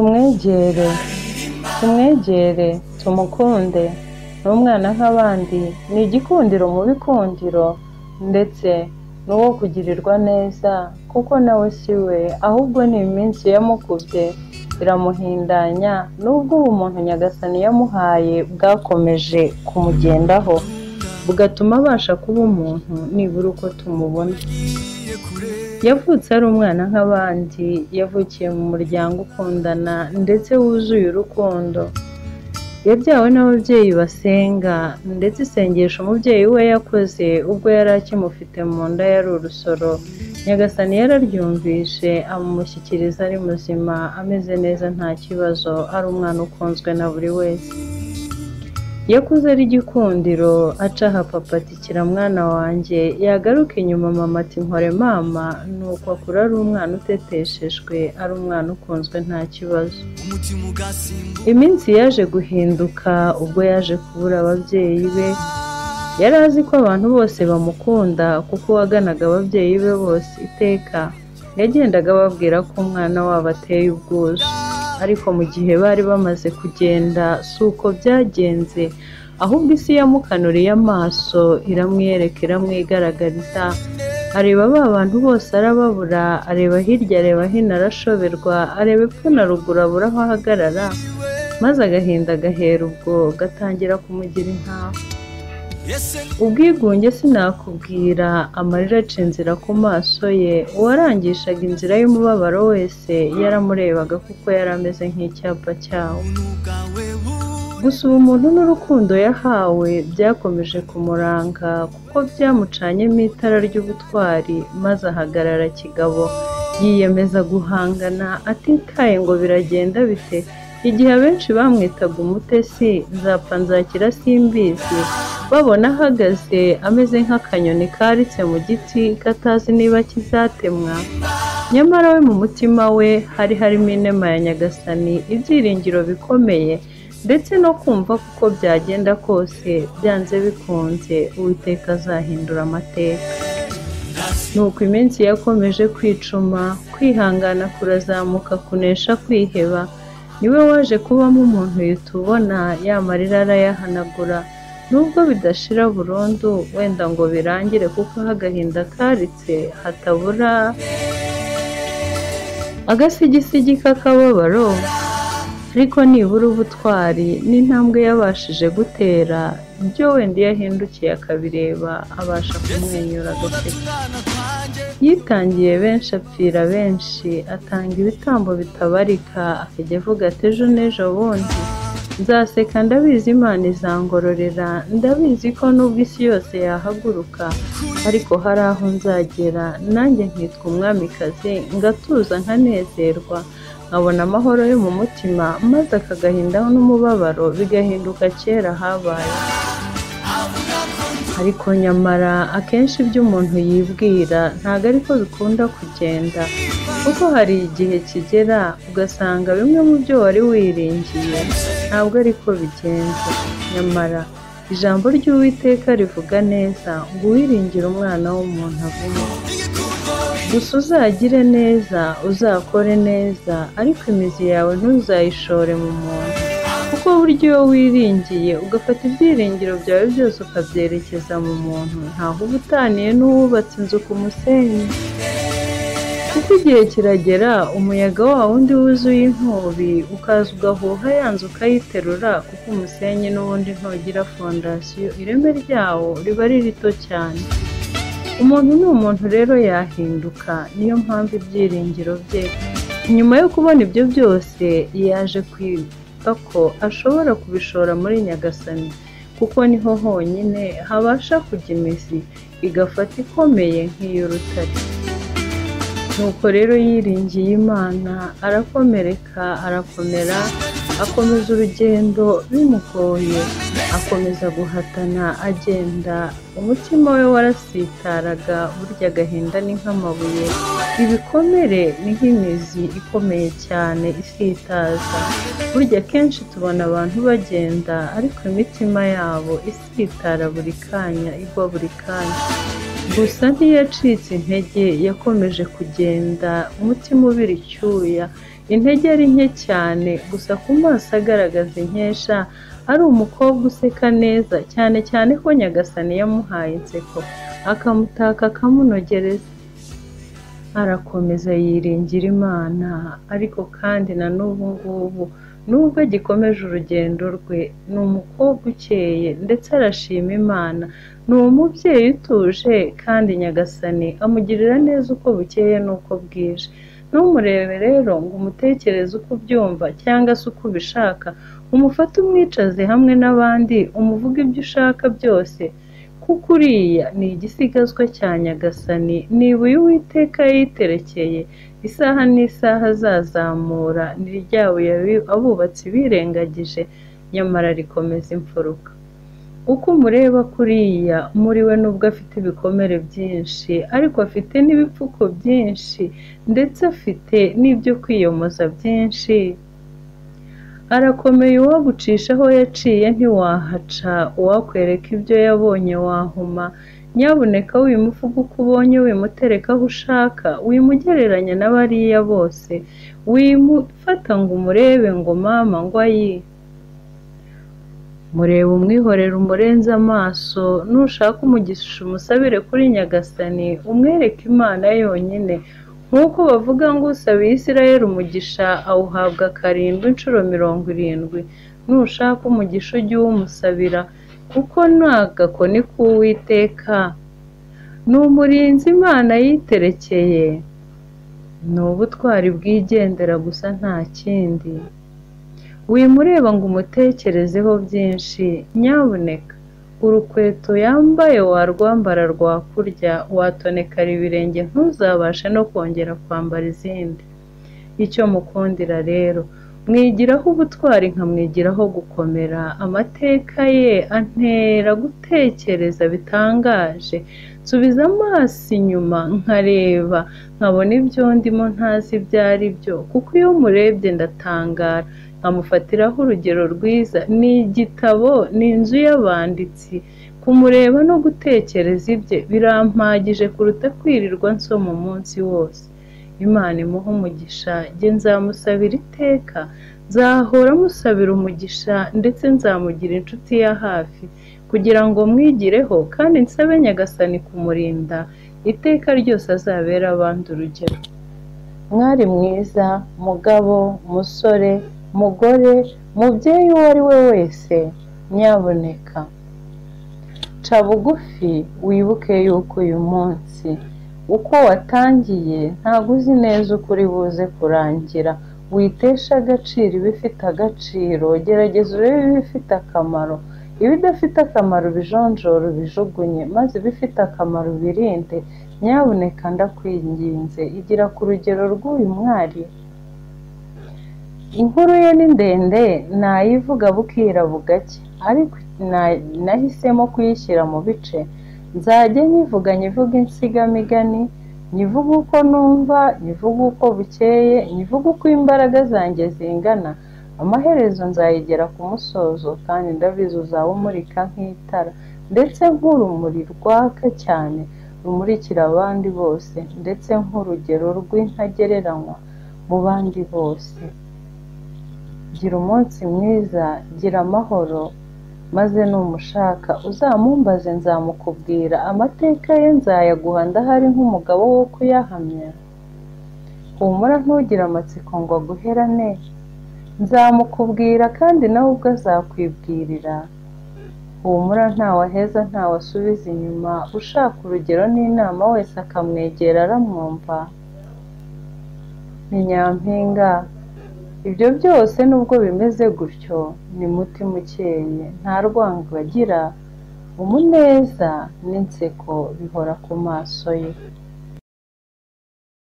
tumwegere, tumwegere, tumukunde. Ni umwana nk'abandi, ni igikundiro mu bikundiro, ndetse ni uwo kugirirwa neza, kuko nawe si we, ahubwo ni iminsi yamukubye iramuhindanya, n'ubwo ubu umuntu Nyagasani yamuhaye bwakomeje kumugendaho, bugatuma abasha kuba umuntu nibura uko tumubona. Yavutse ari umwana nk'abandi, yavukiye mu muryango ukundana ndetse wuzuye urukundo. Yabyawe n'ababyeyi basenga, ndetse isengesho umubyeyi we yakoze ubwo yari akimufite mu nda yari urusoro, Nyagasani yararyumvishe amumushyikiriza ari muzima ameze neza nta kibazo, ari umwana ukunzwe na buri wese. Yakuze ari igikundiro acaha papa ati kira mwana wanjye, yagaruka inyuma mama ati mpore mama, nuko akura ari umwana uteteshejwe, ari umwana ukunzwe nta kibazo. Iminsi yaje guhinduka ubwo yaje kubura ababyeyi be, yari azi ko abantu bose bamukunda kuko uwaganaga ababyeyi be bose iteka, yagendaga ababwira ko umwana wabo ateye ubwuzu. Ariko mu gihe bari bamaze kugenda si uko byagenze, ahubwo isi yamukanuriye amaso iramwiyereka iramwigaragariza, areba ba bantu bose arababura, areba hirya areba hino arashoberwa, areba epfo na ruguru abura aho ahagarara, maze agahinda gahera ubwo gatangira kumugira intaho. ubwigunge sinakubwira amarira aca inzira ku maso ye uwarangishaga inzira y'umubabaro wese yaramurebaga kuko yari ameze nk'icyapa cyawo gusa ubu umuntu n'urukundo yahawe byakomeje kumuranga kuko byamucanyemo itara ry'ubutwari maze ahagarara kigabo yiyemeza guhangana atitaye ngo biragenda bite igihe abenshi bamwitaga umutesi nzapfa nzakira simbizi babona ahagaze ameze nk'akanyoni karitse mu giti katazi niba kizatemwa nyamara we mu mutima we hari harimo inema ya nyagasani ibyiringiro bikomeye ndetse no kumva kuko byagenda kose byanze bikunze uwiteka azahindura amateka nuko iminsi yakomeje kwicuma kwihangana kurazamuka kunesha kwiheba niwe waje kubamo umuntu yitubona yamarira arayahanagura nubwo bidashira burundu wenda ngo birangire kuko aho agahinda karitse hatabura agasigisigi k'akababaro ariko nibura ubutwari n'intambwe yabashije gutera ibyo wenda iyo ahindukiye akabireba abasha kumwenyura agaseka yitangiye benshi apfira benshi atanga ibitambo bitabarika akajya avuga ati ejo n'ejo bundi nzaseka ndabizi imana izangororera ndabizi ko nubwo isi yose yahaguruka ariko hari aho nzagera nanjye nkitwa umwamikazi ngatuza nkanezerwa nkabona amahoro yo mu mutima maze akagahindaho n'umubabaro bigahinduka kera habaye ariko nyamara akenshi ibyo umuntu yibwira ntabwo ariko bikunda kugenda kuko hari igihe kigera ugasanga bimwe mu byo wari wiringiye ntabwo ariko bigenze nyamara ijambo ry'uwiteka rivuga neza ngo uwiringire umwana w'umuntu avuga gusa uzagire neza uzakore neza ariko imizi yawe ntuzayishore mu muntu kuko burya iyo wiringiye ugafata ibyiringiro byawe byose ukabyerekeza mu muntu ntaho uba utaniye n'uwubatse inzu ku musenyi kuko igihe kiragera umuyaga wa wundi wuzuye inkubi ukaza ugahuha ya nzu ukayiterura kuko umusenyi n'ubundi ntugira fondasiyo ireme ryawo riba ari rito cyane umuntu ni umuntu rero yahinduka niyo mpamvu ibyiringiro bye nyuma yo kubona ibyo byose yaje kwibuka ko ashobora kubishora muri nyagasani kuko niho honyine habasha kujya imizi igafata ikomeye nk'iy'urutare nuko rero yiringiye imana arakomereka arakomera akomeza urugendo bimugoye akomeza guhatana agenda umutima we warasitaraga burya agahinda ni nk'amabuye ibikomere ni nk'imizi ikomeye cyane isitaza burya akenshi tubona abantu bagenda ariko imitima yabo isitara buri kanya igwa buri kanya gusa ntiyacitse intege yakomeje kugenda umutima ubira icyuya intege ari nke cyane gusa ku maso agaragaza inkesha ari umukobwa useka neza cyane cyane ko nyagasani yamuhaye inseko akamutaka akamunogereza arakomeza yiringira imana ariko kandi na n'ubu ngubu nubwo agikomeje urugendo rwe ni umukobwa ukeye ndetse arashima imana ni umubyeyi utuje kandi nyagasani amugirira neza uko bukeye n'uko bwije ntumurebe rero ngo umutekereze uko ubyumva cyangwa se uko ubishaka umufate umwicaze hamwe n'abandi umuvuge ibyo ushaka byose kuko uriya ni igisigazwa cya nyagasani nibuye uwiteka yiterekeye isaha n'isaha azazamura ni rya buye abubatsi birengagije nyamara rikomeza imfuruka uko umureba kuriya muri we nubwo afite ibikomere byinshi ariko afite n'ibipfuko byinshi ndetse afite n'ibyo kwiyomoza byinshi arakomeye uwagucisha aho yaciye ntiwahaca uwakwereka ibyo yabonye wahuma nyabuneka wimuvuga uko ubonye wimutereka aho ushaka wimugereranya na bariya bose wimufata ngo umurebe ngo mama ngo ayi mureba umwihorera umurenze amaso nushaka umugisha umusabire kuri nyagasani umwereke imana yonyine nk'uko bavuga ngo usabiye isirayeli umugisha awuhabwa karindwi inshuro mirongo irindwi nushaka umugisha ujye uwumusabira kuko nta gakoni k'uwiteka ni umurinzi imana yiterekeye ni ubutwari bwigendera gusa nta kindi wimureba ngo umutekerezeho byinshi nyabuneka urukweto yambaye warwambara rwakurya watonekara ibirenge ntuzabashe no kongera kwambara izindi icyo mukundira rero mwigiraho ubutwari nkamwigiraho gukomera amateka ye antera gutekereza bitangaje nsubiza amaso inyuma nkareba nkabona ibyo ndimo ntazi ibyo ari byo kuko iyo murebye ndatangara nkamufatiraho urugero rwiza ni igitabo ni inzu y'abanditsi kumureba no gutekereza ibye birampagije kuruta kwirirwa nsoma umunsi wose imana imuha umugisha njye nzamusabira iteka nzahora musabira umugisha ndetse nzamugira inshuti ya hafi kugira ngo mwigireho kandi nsabe nyagasani kumurinda iteka ryose azabera abandi urugero mwari mwiza mugabo musore mugore mubyeyi uwo ari we wese nyaboneka ca bugufi wibuke yuko uyu munsi uko watangiye ntabwo uzi neza uko uri buze kurangira witesha agaciro ibifite agaciro gerageza urebe ibifite akamaro ibidafite akamaro ubijonjora ubijugunye maze ibifite akamaro ubirinde nyaboneka ndakwinginze igira ku rugero rw'uyu mwari inkuru ye ni ndende nayivuga bukira bugacye ariko nahisemo kuyishyira mu bice nzajya nyivuga nyivuga insigamigani nyivuga uko numva nyivuga uko bukeye nyivuga uko imbaraga zanjye zingana amaherezo nzayigera ku musozo kandi ndabizi uzaba umurika nk'itara ndetse nk'urumuri rwaka cyane rumurikira abandi bose ndetse nk'urugero rw'intagereranywa mu bandi bose gira umunsi mwiza gira amahoro maze numushaka uzamumbaze nzamukubwira amateka ye nzayaguha ndahari nk'umugabo wo kuyahamya humura ntugire amatsiko ngo aguherane nzamukubwira kandi nawe ubwo azakwibwirira humura ntawaheza ntawasubiza inyuma ushaka urugero n'inama wese akamwegera aramwumva ni nyampinga ibyo byose nubwo bimeze gutyo ni mutima ukeye nta rwango agira umuneza n'inseko bihora ku maso ye